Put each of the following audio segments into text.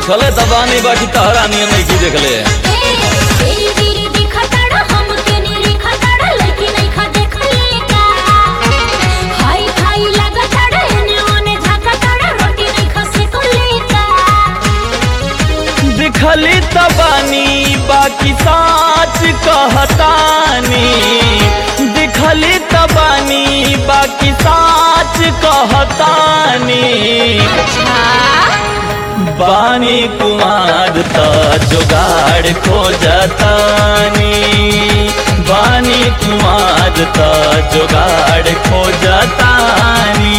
देखले त बानी बाकी तहरा नियन नहीं की देखले तेरी तेरी दिखतड़ हमके नी खतड़ लेकिन नहीं खा देखले का हाय हाय लगतड़ एने ओने झकतड़ रोटी नहीं खा सेकले का दिखली त बानी बाकी साच कहतानी दिखली त बानी बाकी साच कहतानी अच्छा बानी कुमार त जुगाड़ खोजतानी बानी कुमार त जुगाड़ खोजतानी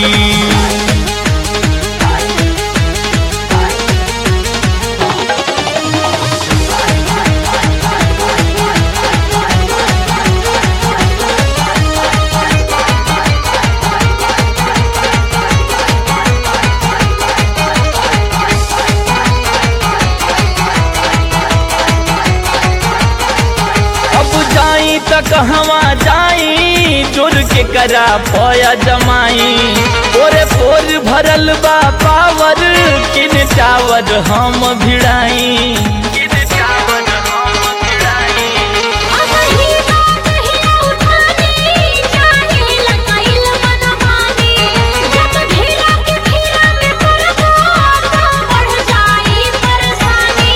अब जाई त कहवा जाई चोर के करा पया जमाई ओरे पोर भरल बा पावर किन टावर हम भिड़ाई किन टावर हम भिड़ाई अब ही बात ही उठानी चाहे लगाइल मनमानी जब ढेला के घेरा में पड़बो तो बढ़ जाई परेशानी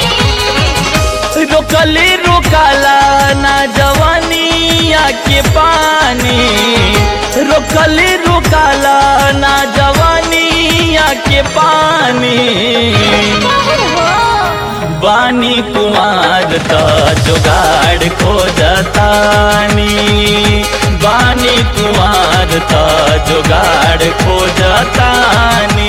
रोकली रोकाला ना जवानिया के पानी रोकली रोकाला ना जवानिया के पानी बानी कुमार त जुगाड़ खोजतानी बानी कुमार त जुगाड़ खोजतानी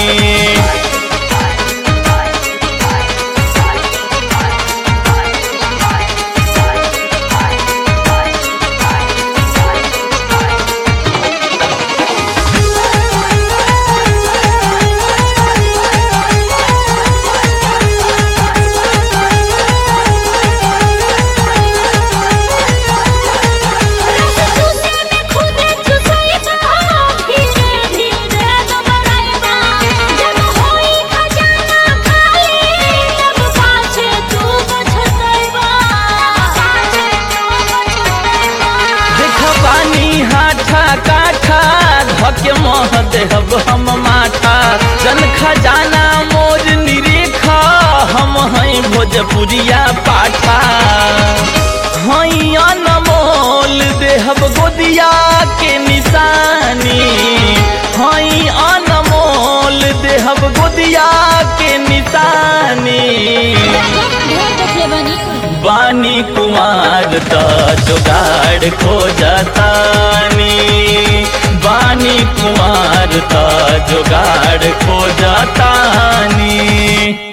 चूसे में खुदे चुसैबा धीरे धीरे दबराइबा जब होई खजाना खाली तब पाछे तू बचतैबा पाछे तू बचतैबा देख पानी हाथा काठा धके मह देहब हम माथा जन खजाना मोर निरेखा हम हैं भोजपुरिया पाठा हई अनमोल देहब गोदिया के निशानी हई अनमोल देहब गोदिया के निशानी ढेर देखले बनी बानी कुमार त जुगाड़ खोजतानी बानी कुमार त जुगाड़ खोजतानी